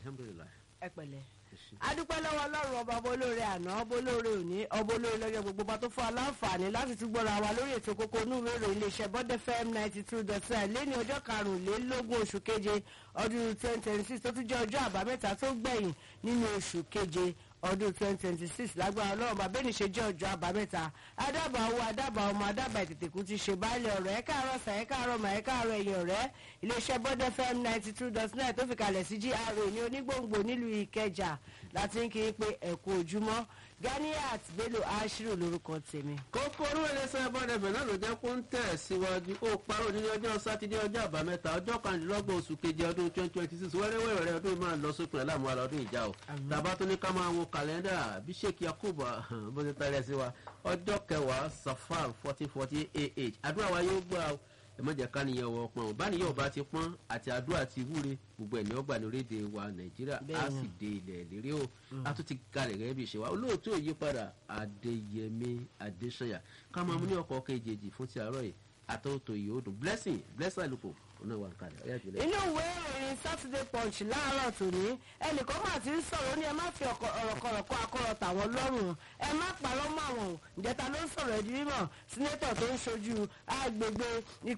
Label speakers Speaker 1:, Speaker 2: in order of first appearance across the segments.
Speaker 1: alhamdulilayi.
Speaker 2: ẹ pẹ̀lẹ́ adúpẹ́ lọ́wọ́ ọlọ́run ọba ọba olóore àná ọba olóore òní ọba olóore lọ́jọ́ gbogbo bá tó fún wa láǹfààní láti tún gbọ́ra wa lórí ètò kókó inú ìwé ìròyìn iléeṣẹ́ bọ́dẹ̀ fm ninety two dot nine lẹ́ni ọjọ́ karùnlélógún oṣù keje ọdún twenty twenty six tó tún jẹ́ ọjọ́ àbámẹ́ta tó gbẹ̀yìn nínú oṣù keje ọdún twenty twenty six lágbára ọlọ́run bàbá ènìṣe jẹ́ ọjọ́ àbámẹ́ta adábà owó adábà ọmọ adábà ìtètèkú ti ṣe báyìí ọ̀rẹ́ ẹ káàárọ̀ sà ẹ káàárọ̀ mà ẹ káàárọ̀ ẹ̀yìn ọ̀rẹ́ iléeṣẹ́ bọ́dẹ̀ fm ninety two dot nine tó fi kalẹ̀ sí gra ní onígbòǹgbò nílùú ìkẹjà láti ń kí i pé ẹ̀kú ojúmọ́ ganiat bello ashiru lórúkọ tèmi.
Speaker 1: kókóró ẹlẹ́sẹ̀ bọ́dẹ̀fẹ̀ náà ló jẹ́ kó ń tẹ̀ síwájú ó parọ́ ní ọjọ́ sátidé ọjọ́ àbámẹ́ta ọjọ́ kanlélọ́gbọ̀n oṣù keje ọdún twenty twenty six wẹ́rẹ́wẹ́rẹ́ rẹ ọdún máa lọ sópin aláàmú ara ọdún ìjà o tàbá tó ní ká máa wo kàlẹ́ndà bí sheik yakubu bó ti tẹ́lẹ̀ sí wa ọjọ́ kẹwàá safar fourteen forty ah àdúrà wa yóò gbà o ẹ má jẹ́ ká nìyẹn wọ pọ́n báníyàn ọba ti pọ́n àti àdúrà ti wúre gbogbo ẹ̀ ní ọgbà ní orílẹ̀-èdè wa nàìjíríà á sì de ilẹ̀ lérí o a tún ti kalẹ̀ gẹ́gẹ́ bí ìṣe wa olóòtú òyípadà adéyẹmí adéṣọyà ká máa mú ní ọkọ̀ kejì fún ti àárọ̀ yìí àtọ́tò yìí ó dùn blessing blessing àlùkò ọ̀nà wà kalẹ̀ ọ̀yà ìpínlẹ̀.
Speaker 2: inú ìwé ìròyìn saturday punch láàárọ̀ tòní ẹnìkan máa ti ń sọ̀rọ̀ ó ní ẹ má fi ọ̀rọ̀kọ̀rọ̀ kọ́ akọ́rọ̀ tàwọn lọ́rùn ẹ má parọ́ mọ́ àwọn ìjẹta ló ń sọ̀rọ̀ ẹ̀dí mímọ̀ sínétọ̀ tó ń ṣojú agbègbè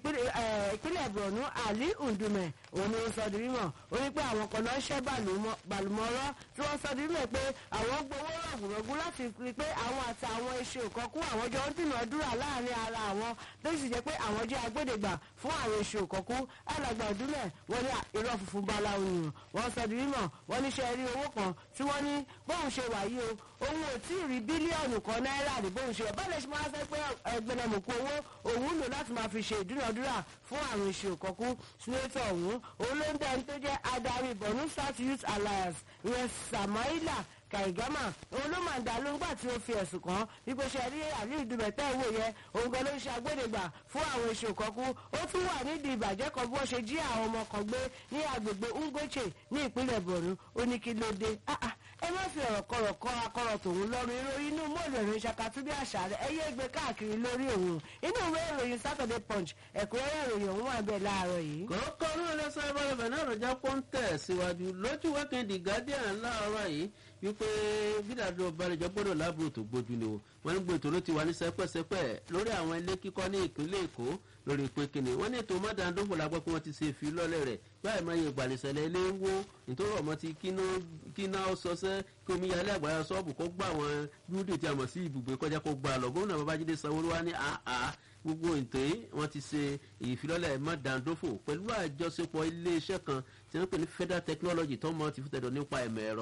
Speaker 2: ìpínlẹ̀ borno ali ndume òun ni ó sọ di mímọ̀ ó ní pé àwọn kan náà ṣẹ́ bàlùmọ́rọ́ tí wọ́n sọ di mímọ̀ pé àwọn gbowó rọ̀gùrọ̀gù láti rí pé àwọn àti àwọn iṣẹ́ òkọ́kú àwọn jọ ń dìnàdúrà láàrin ara àwọn tó sì jẹ́ pé àwọn jẹ́ agbódegbà fún àwọn iṣẹ́ òkọ́kú alàgbà ìdúlẹ̀ wọ́n ní irọ́ funfun báláwo nìyàn wọ́n sọ di mímọ̀ wọ́n ní ṣe rí owó kan tí wọ́n ní bóun ṣe wà yìí o òun ò tí ì rí bílíọ̀nù kan náírà ní bóun ṣe báyìí lè ṣe máa fẹ́ pé ẹgbẹ̀lẹ̀mùkú owó òun lò láti máa fi ṣe ìdúnàdúrà fún àrùn ìṣe òkọ́kú sínétọ̀ ọ̀hún òun ló ń dẹni tó jẹ́ adarí borno south youth alliance ìyẹn samaila kàìgámà òun ló máa ń dá ló ń gbà tí ó fi ẹ̀sùn kàn wípé ṣe rí àlíù dùbẹ̀tẹ̀ ìwò yẹn òun gan ló ń ṣe agbódegbà fún àwọn èso kọ́kú ó tún wà nídìí ìbàjẹ́ kan bí wọ́n ṣe jí àwọn ọmọ kan gbé ní agbègbè ngoche ní ìpínlẹ̀ borno ó ní kí ló dé ẹ má fi ọ̀rọ̀ kọ̀rọ̀ kọ́ akọ̀rọ̀ tòun lọ́rùn ìròyìn inú mọ́ọ̀lù ìròyìn ṣàkàtúndé àṣà rẹ̀ ẹ yé gbé káàkiri lórí òun inú ìwé ìròyìn saturday punch ẹ̀kúnrẹ́rẹ́ ìròyìn òun wà bẹ́ẹ̀ láàárọ̀ yìí.
Speaker 1: kòókò ní ẹlẹ́sẹ̀ ìbálòpọ̀ náà ló jẹ́ kó ń tẹ̀ síwájú lójú wẹ́kẹ̀ndì guardian láàárọ̀ yìí wípé bídàdó balẹ̀jọ́ gbọ́dọ̀ láàbùrò tó gbójú ni o wọ́n ní gbètò ló ti wà ní sẹ́pẹ́sẹ́pẹ́ lórí àwọn ilé kíkọ́ ní ìpínlẹ̀ èkó lórí pé kíni wọ́n ní ètò mọ́dàndófò la gbọ́ pé wọ́n ti ṣe fi lọ́lẹ̀ rẹ̀ báyìí máa yẹ ìgbàlẹ̀sẹ̀lẹ̀ ilé ń wó nítorí ọmọ ti kíná sọsẹ́ kí omi yalé àgbàrá sọ́ọ̀bù kó gbà wọn dúdú tí a mọ̀ sí ibùgbé kọjá kó gbà lọ gómìnà babájídé sanwó-olú wa ní àá gbogbo ètò yìí wọ́n ti ṣe ìfilọ́lẹ̀ mọ́dàndófò pẹ̀lú àjọṣepọ̀ iléeṣẹ́ kan tí wọ́n pè ní federal technology tó mọ̀ ti fútẹ̀dọ̀ nípa ẹ̀mọ̀ ẹ̀rọ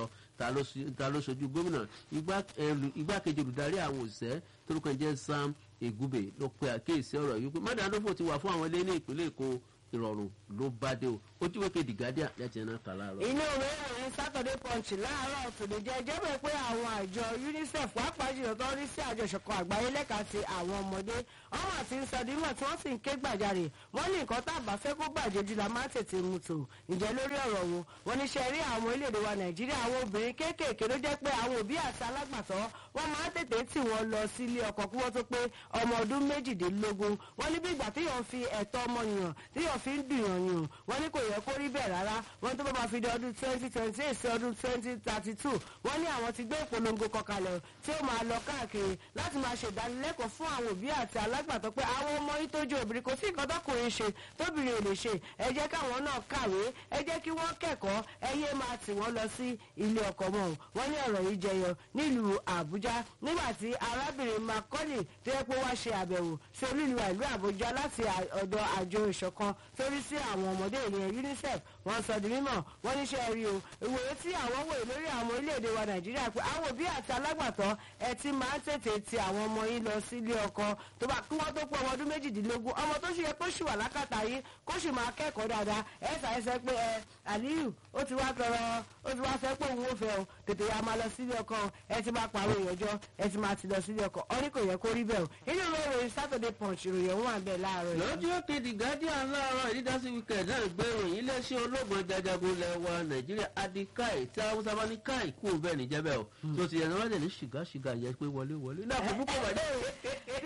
Speaker 1: ta ló ṣojú gómìnà igbákejì olùdarí àwọn òṣìṣẹ́ torúkọ jẹ́ sam egube ló pe àkíyèsí ọ̀rọ̀ yìí pé mọ́dàndófò ti wà fún àwọn ilé ní ìpínlẹ̀ èkó ìrọ̀rùn ló bá dé o ojúwe kejì guardian lẹ́tì náà kà láàárọ̀.
Speaker 2: inú ìwé ìròyìn saturday punch láàárọ̀ tòde jẹ́ jẹ́bẹ̀ pé àwọn àjọ unicef pàápàá jùlọ tó rí sí àjọṣepọ̀ àgbáyé lẹ́ka ti àwọn ọmọdé ọmọ àti nsọdímọ̀ tí wọ́n sì ń ké gbàjarè wọ́n ní nǹkan tá a bá fẹ́ kó bàjẹ́ jù la máa tètè mú tò ǹjẹ́ lórí ọ̀rọ̀ wo wọ́n ní ṣe rí àwọn orílẹ̀-èdè wa nàìjíríà àwọn obìnrin kéékèèké ló jẹ́ pé àwọn òbí àti alágbàtọ́ wọ́n máa tètè tì wọ́n lọ sílé ọkọ̀ kí wọ́n tó pé ọmọ ọdún méjìdínlógún wọ́n ní bí ìgbà téèyàn fi ẹ̀tọ́ ọmọnìyàn téèyàn fi ń dùnyàn yàn wọ́n ní kò yẹ kó rí bẹ́ẹ̀ rárá wọ́n tó bá máa fi di ọdún twenty twenty eight sí ọdún twenty thirty two wọ́n ní àwọn ti gbé ìpolongo kan kalẹ̀ tí ó máa lọ káàkiri láti máa ṣe ìdánilẹ́kọ̀ọ́ fún àwọn òbí àti alágbàtọ́ pé àwọn ọmọ yìí tó jẹ́ obìnrin kò sí nǹkan tọkùnrin ṣe tóbìnrin ò lè ṣe ẹ jẹ́ káwọn náà kàwé ẹ jẹ́ kí wọ́n kẹ́kọ̀ọ́ ẹ yé máa tì wọ́n lọ sí ilé ọkọ̀ mọ́ wọ́n ní ọ̀rọ̀ yìí jẹyọ nílùú àbújá nígbà tí arábìnrin macaulay tó yẹ pé wá ṣe àbẹ̀wò sí olúìlú ìlú àbújá láti ọ̀dọ̀ àjọ ìṣọ̀kan torí sí àwọn ọmọdé ìyẹn unicef wọ́n sọ di mímọ̀ wọ́n níṣẹ́ rí o ìwòye tí àwọn wòye lórí àwọn orílẹ̀-èdè wa nàìjíríà pé àwọn òbí àti alágbàtọ́ ẹ ti máa ń tètè ti àwọn ọmọ yín lọ sílé ọkọ tó bá kí wọ́n tó pọ̀ ọmọ ọdún méjìdínlógún ọmọ tó ṣe yẹ kó ṣì wà lákàtà yìí kó ṣì máa kẹ́kọ̀ọ́ dáadáa ẹ ṣàìsẹ́ pé ẹ àlíyù ó ti wá tọrọ ó ti wá fẹ́ pé òun ò fẹ́ o tètè ya máa lọ sílé ọkọ ẹ ti máa pàrọ̀ ìyọjọ́ ẹ ti máa ti lọ sílé ọkọ ọ ní kò yẹ kó rí bẹ́ẹ̀ o inú ìwé ìròyìn saturday punch ìròyìn òun wà bẹ́ẹ̀ láàárọ̀ yìí.
Speaker 1: lójú òkèdè guardian láàárọ̀ ìdídásí wíkẹ̀d náà gbé ìròyìn iléeṣẹ́ ológun jajagun lẹ̀ wa nàìjíríà adikai tí haúsá bá ní káì kú bẹ́ẹ̀ ní jẹ́bẹ̀ o tó ti yẹn wọ́n lè ní ṣìgá ṣìgá yẹ pé wọlé wọlé náà kò dúpọ̀ bàjẹ́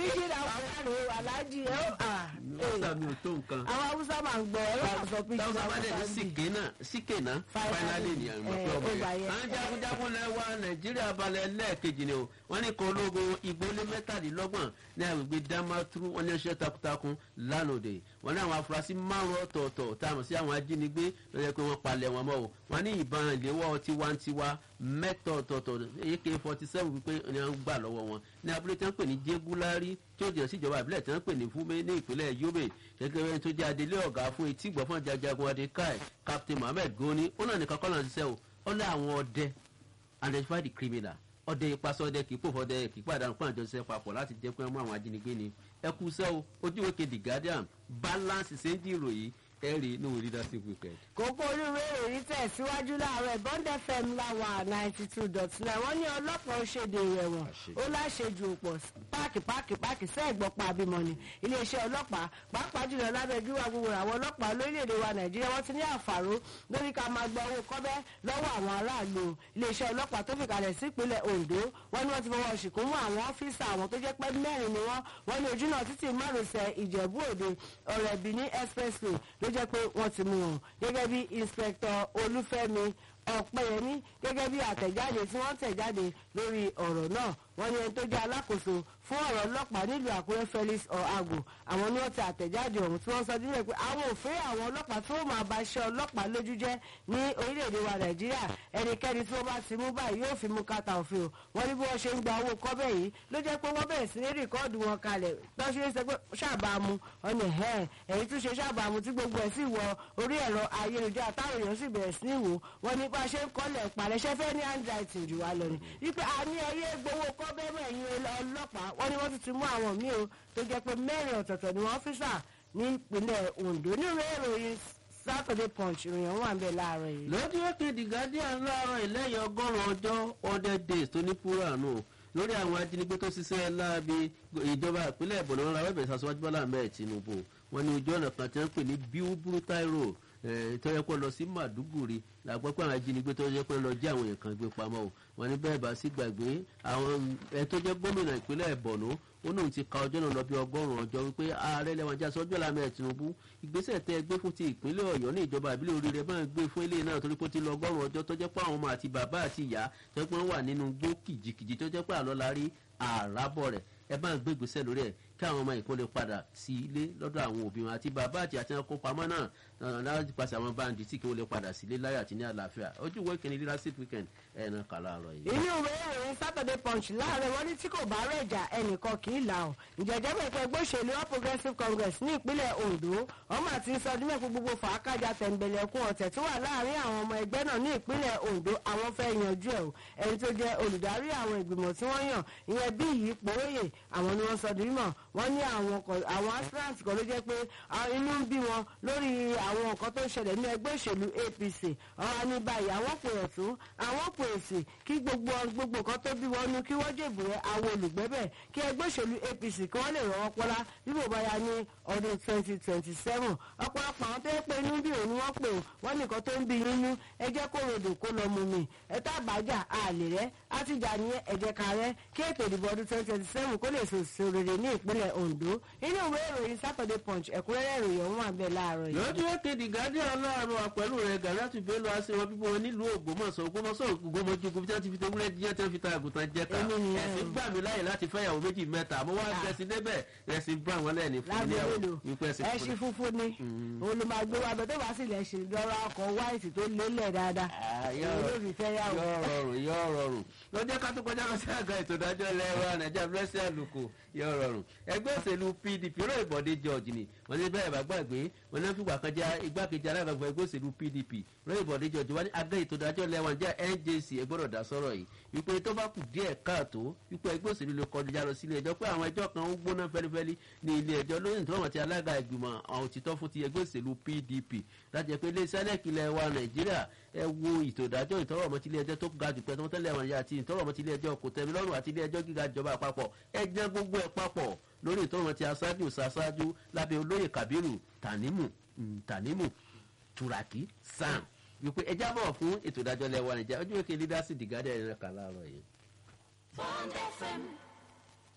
Speaker 2: fíjì làwọn ẹ̀rọ aláàjì ẹ̀ ó à
Speaker 1: Hausa mi ò tó nǹkan.
Speaker 2: àwọn haúsá máa ń gbọ́ ẹ̀rọ àṣọ fíjì
Speaker 1: táwọn bá dẹ̀ ní síkè náà síkè náà
Speaker 2: Finally,
Speaker 1: fáínálì ni àwọn
Speaker 2: eh,
Speaker 1: ọmọ ọmọ
Speaker 2: ó gbà
Speaker 1: yẹn.
Speaker 2: yẹn.
Speaker 1: àwọn jagunjagun lẹ wa nàìjíríà balẹ̀ lẹ́ẹ̀kejì ni o wọ́n ní kan ológun ìgbólé mẹ́tàdínlọ́gbọ̀n ní agbègbè damaturu wọ́n ní ọṣẹ́ takuntakun lánàá wọ́n ní àwọn afurasí márùn ọ̀tọ̀ọ̀tọ̀ tá a mọ̀ sí àwọn ajínigbé lọ́jọ́ pé wọ́n palẹ̀ wọn mọ́ o wọ́n ní ìbọn ìléwọ́ tiwantiwa mẹ́tọ̀ ọ̀tọ̀ọ̀tọ̀ ak forty seven wípé ni wọ́n gbà lọ́wọ́ wọn ní abúlé tí wọ́n pè ní jégúlárí tí ó jẹ́ síjọba ìbílẹ̀ tí wọ́n pè ní fúnmi ní ìpínlẹ̀ yobe gẹ́gẹ́ bí ẹni tó jẹ́ adelé ọ̀gá fún etí ìgbọ́ fún jajagun adekai captain mohammed goni ó náà nìkan kọ́ náà ṣiṣẹ́ o ó lé àwọn ọdẹ identify the criminal ọdẹ ìpasọ ọdẹ kì í pòfò ọdẹ kì í pàdánù fún àjọṣe papọ̀ láti jẹ́ pé wọ́n mú àwọn ajínigbé ni ẹ kú sẹ́ o ojúwe kejì guardian balance ṣe ń di ìròyìn ẹ rí inú leadership weekend.
Speaker 2: kókó olúwe ìròyìn tẹ̀síwájú láàárọ̀ bond fm láwà ninety two dot nine wọ́n ní ọlọ́pàá ó ṣèdè ìrẹ̀wọ̀n ó láṣejù òpọ̀ páàkì páàkì páàkì sẹ́ẹ̀gbọ́pọ̀ abimọ ni iléeṣẹ́ ọlọ́pàá pàápàá jùlọ lábẹ́ gíwá gbogbo àwọn ọlọ́pàá lórílẹ̀‐èdè wa nàìjíríà wọ́n ti ní àfàró lórí ká máa gba owó kọ́bẹ́ lọ́wọ́ àwọn aráàlú iléeṣẹ́ ọlọ́pàá tó fìkàlẹ̀ sí ìpínlẹ̀ ondo wọ́n ní wọ́n ti fọwọ́ ṣìkún mú àwọn ọ́fíìsì àwọn tó jẹ́ pé mẹ́rin ni wọ́n wọ́n ní ojúnà títì márosẹ̀ ìjẹ̀bú òde ọ̀rẹ́ benin expressway ló jẹ́ pé wọ́n ti mú wọn gẹ́gẹ́ bí inspector olúfẹ́mi ọ̀pẹ́yẹmí gẹ́gẹ́ bí àtẹ̀jáde tí wọ́n tẹ̀ jáde lórí ọ̀rọ̀ náà wọ́n ní ẹni tó jẹ́ alákòóso fún ọ̀rọ̀ ọlọ́pàá nílùú àkúrẹ́ felix ọ̀hagò àwọn ni wọ́n ti àtẹ̀jáde ọ̀hún tí wọ́n sọ nílẹ̀ pé àwọn òfin àwọn ọlọ́pàá tí wọ́n máa ba iṣẹ́ ọlọ́pàá lójú jẹ́ ní orílẹ̀-èdè wa nàìjíríà ẹnikẹ́ni tí wọ́n bá ti mú báyìí yóò fi mú kàtà òfin o wọ́n ní bí wọ́n ṣe ń gba owó kọ́bẹ̀ yìí ló jẹ́ pé wọ́n bẹ̀rẹ̀ sí ní rìkọ́ọ̀dù wọn kalẹ̀ lọ́sí ṣe pé ṣàbàmù ọ̀nà ẹ̀ èyí tún ṣe ṣàbàmù tí gbogbo ẹ̀ sì wọ orí ẹ̀rọ ayélujára táwọn èèyàn sì bẹ̀rẹ̀ sí ní wò wọ́n ní bá a ṣe ń kọ́lẹ̀ pàrẹ́ṣẹ́ fẹ́ ní handwriting jù wá lọ ni wípé a ní ẹyẹ gbowó kọ́bẹ́ mẹ́yìn ọlọ́pàá wọ́n ní wọ́n ti ti mú àwọn míì o tó jẹ́ pé mẹ́rin ọ̀tọ̀ọ̀tọ̀ ni wọ́n ọ́fíìsà ní ìpínlẹ̀ ondo nínú ìròyìn saturday punch ìròyìn wà ń bẹ̀ láàárọ̀ yìí.
Speaker 1: lójú òkè the guardian láàárọ̀ ìlẹ́yìn ọgọ́rùn-ún ọjọ́ hundred days tó ní púránù lórí àwọn ajínigbé tó ṣiṣẹ́ láabi ìjọba ìpínlẹ̀ ìbọ̀nà wọn ra wẹ́bẹ̀ sàṣọwájú bọ́lá ahmed tinubu wọn ní ojú ọ̀nà kan tí wọ́n ń pè ní bíúbúrútáì road tó yẹ kó lọ sí màdúgùrì làgbọ́ pé àwọn ajínigbé tó yẹ kó lọ jẹ́ àwọn èèyàn kan gbé pamọ́ o wọn ní bẹ́ẹ̀ bá sí gbàgbé àwọn ẹ tó jẹ́ gómìnà ìpínlẹ̀ ìbọ̀nà ó náà ti ka ọjọ́ náà lọ bí ọgọ́rùn-ún ọjọ́ wípé ààrẹ lẹ́wọ̀n ajá sọ́jọ́ lámẹ́ tinubu ìgbésẹ̀ tẹ́ gbé fún ti ìpínlẹ̀ ọ̀yọ́ ní ìjọba ìbílẹ̀ oríire máa gbé fún ilé náà torí pé ó ti lọ ọgọ́rùn-ún ọjọ́ tó jẹ́ pé àwọn ọmọ àti bàbá àti ìyá tó jẹ́ pé wọ́n wà nínú gbó kìjìkìjì tó jẹ́ pé àlọ́ la rí àràbọ̀ rẹ̀ ẹ bá ń gbé ìgbésẹ̀ lórí ẹ̀ kí àwọn ọmọ ìkó lè padà sí ilé lọ́dọ̀ àwọn òbí wọn àti bàbá àti àti ẹranko pamọ́ náà láti pàṣẹ àwọn báńdì tí kí wọ́n lè padà sílé láyé àti ní àlàáfíà ojú ìwé kìíní leadership weekend ẹ̀ náà kà láàárọ̀ yìí.
Speaker 2: inú ìwé ìròyìn saturday punch láàárọ̀ wọn ní tí kò bá rẹ̀jà ẹnìkan kì í là ọ́ ìjẹ́jẹ́ bẹ̀ pé ẹgbẹ́ òṣèlú all progressives congress ní ìpínlẹ̀ ondo ọmọ àti sọdúnmẹ́ fún gbogbo fàákàjà tẹ̀m̀bẹ̀lẹ̀kùn ọ̀tẹ̀ tó wà láàrin àwọn ọmọ ẹgbẹ́ náà ní ìpínlẹ̀ ondo àwọn fẹ́ yanjú ẹ̀ o ẹni tó jẹ́ olùdarí àwọn ìgbìmọ̀ tí wọ́n yàn ìyẹn bí yìí pòóyè àwọn ni wọ́n sọ di mímọ̀ wọ́n ní àwọn àwọn aspirant kan ló jẹ́ pé inú ń bí wọn lórí àwọn nǹkan tó ń ṣẹlẹ̀ ní ẹgbẹ́ òṣèlú apc ọ̀hún ní báyìí àwọn pè ọ̀tún àwọn pè òsì kí gbogbo gbogbo nǹkan tó bí wọn nu kí wọ́n jèbù rẹ àwọn olùgbẹ́bẹ̀ kí ẹgbẹ́ òṣèlú apc kí wọ́n lè rọwọ́ pọ́lá bí bò bá ya ní ọdún twenty twenty seven ọ̀pọ̀lọpọ̀ àwọn tó yẹ pé inú bí òun ni wọ́n pè ó wọ́n ní nǹkan tó ń bí yín nú ẹ jẹ́ kó rodò kó lọ mu mi ẹ tá àbájá àlè rẹ àtijọ́ ní ẹ̀jẹ̀ kárẹ́ kí ètò ìdìbò ọdún twenty twenty seven kó lè sòsò rere ní ìpínlẹ̀ ondo inú ìwé ìròyìn saturday punch ẹ̀kúnrẹ́rẹ́ ìròyìn ọ̀hún àbẹ̀ láàárọ̀ yìí.
Speaker 1: lójú èkéde guardian láàárọ̀ pẹ̀lú rẹ̀ gàdátù bello aṣèwọ̀n bíbọ̀ wọn nílùú ògbómọ̀ṣọ́ ògbómọ̀ṣọ́ ògbómọ̀jogbo tí wọ́n ti fi tewúrẹ́ jíjẹ́ tí wọ́n fi ta àgùntàn jẹ́ka
Speaker 2: Èmi nìyẹn.
Speaker 1: ẹ̀sìn gbà mí láyè láti fẹ́yàwó méjì mẹ́ta mo wá
Speaker 2: Ah.
Speaker 1: gẹ̀ẹ́sì débẹ̀ ẹ̀sìn brown wọn lẹ́ẹ̀ni fún mi
Speaker 2: lágbèrè lò
Speaker 1: wípé ẹ̀sìn fún
Speaker 2: ẹṣin funfun ni òun ló máa gbé wa bẹ tó bá sì lẹ ṣe lọ́rọ̀ ọkọ̀ white tó lélẹ̀ dáadáa òun ló fi fẹ́ yàwó.
Speaker 1: yọ rọrùn yọ rọrùn lọ́jọ́ ká tó kọjá lọ sí àga ètò ìdájọ́ ilẹ̀ wa nàìjíríà blessing àlùkò yọ rọrùn ẹgbẹ́ òṣèlú pdp ró ìbọ̀dé george ni wọ́n ní bẹ́ẹ̀ bá gbàgbé wọ́n ní fìgbà kan jẹ́ igbákejì alágbàgbọ́ ẹgbẹ́ òṣèlú pdp ró ìbọ̀dé george wọ́n ní àga ètò ìdájọ́ ilẹ̀ wa jẹ́ njc ẹ gbọ́dọ̀ dá sọ́rọ̀ yìí wípé tó bá kù díẹ̀ káàtó wípé ẹgbẹ́ òṣèlú lè kọjá lọ sílé ẹjọ́ pé àwọn ẹjọ́ kan ń gbóná fẹ́lifẹ́li ní ilé ẹjọ́ lóyún tó wọ́n ti alága ìgbìmọ̀ àwọn òtítọ́ fún ti ẹgbẹ́ òṣèlú pdp láti jẹ́ pé ilé sẹ́lẹ̀kì ilẹ̀ wa nàìjíríà ẹ wo ètò ìdájọ́ ìtọ́rọ̀ ọmọ tilé ẹjọ́ tó ga jù pẹ́ tó tẹ́lẹ̀ wọn yá àti ìtọ́rọ̀ ọmọ tilé ẹjọ́ kò tẹ̀mí lọ́rùn àti ilé ẹjọ́ gíga ìjọba àpapọ̀ ẹ jẹ́ gbogbo ẹ̀ papọ̀ lórí ìtọ́rọ̀ ọmọ ti aṣáájú ṣaṣáájú lábẹ́ olóyè kabiru tanimu mm, tanimu turaki sam wípé ẹ jábọ̀ fún ètò ìdájọ́ lẹ́wọ̀ nàìjíríà ojú wẹ́kẹ́ leadership dìgádẹ́ ẹ̀rọ kan láàárọ̀ yìí.
Speaker 3: Bond FM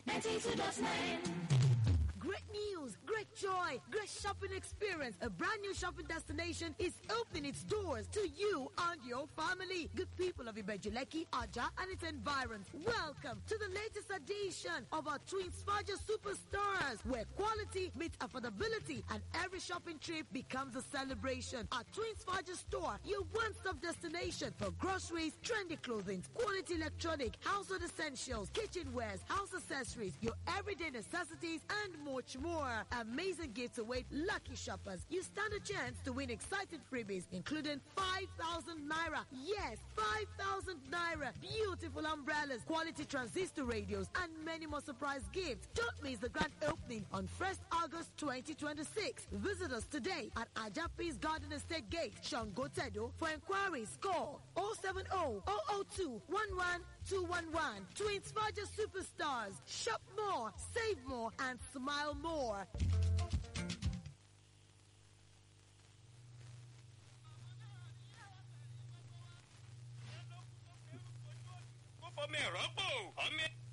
Speaker 3: Great news, great joy, great shopping experience. A brand new shopping destination is opening its doors to you and your family. Good people of Ibejuleki, Aja, and its environs. Welcome to the latest edition of our Twins Faja Superstars, where quality meets affordability and every shopping trip becomes a celebration. Our Twins Faja store, your one-stop destination for groceries, trendy clothing, quality electronic, household essentials, kitchenwares, house accessories, your everyday necessities, and much more. Amazing gifts await lucky shoppers. You stand a chance to win exciting freebies, including 5,000 naira. Yes, 5,000 naira. Beautiful umbrellas, quality transistor radios, and many more surprise gifts. Don't miss the grand opening on 1st August 2026. Visit us today at Ajapis Garden Estate Gate, Shangotedo. For inquiries, call 070 002 11211. Twins Faja Superstars. Shop more, save more, and smile more.
Speaker 4: kó fọmọ ẹ̀rọ pò ọmọ.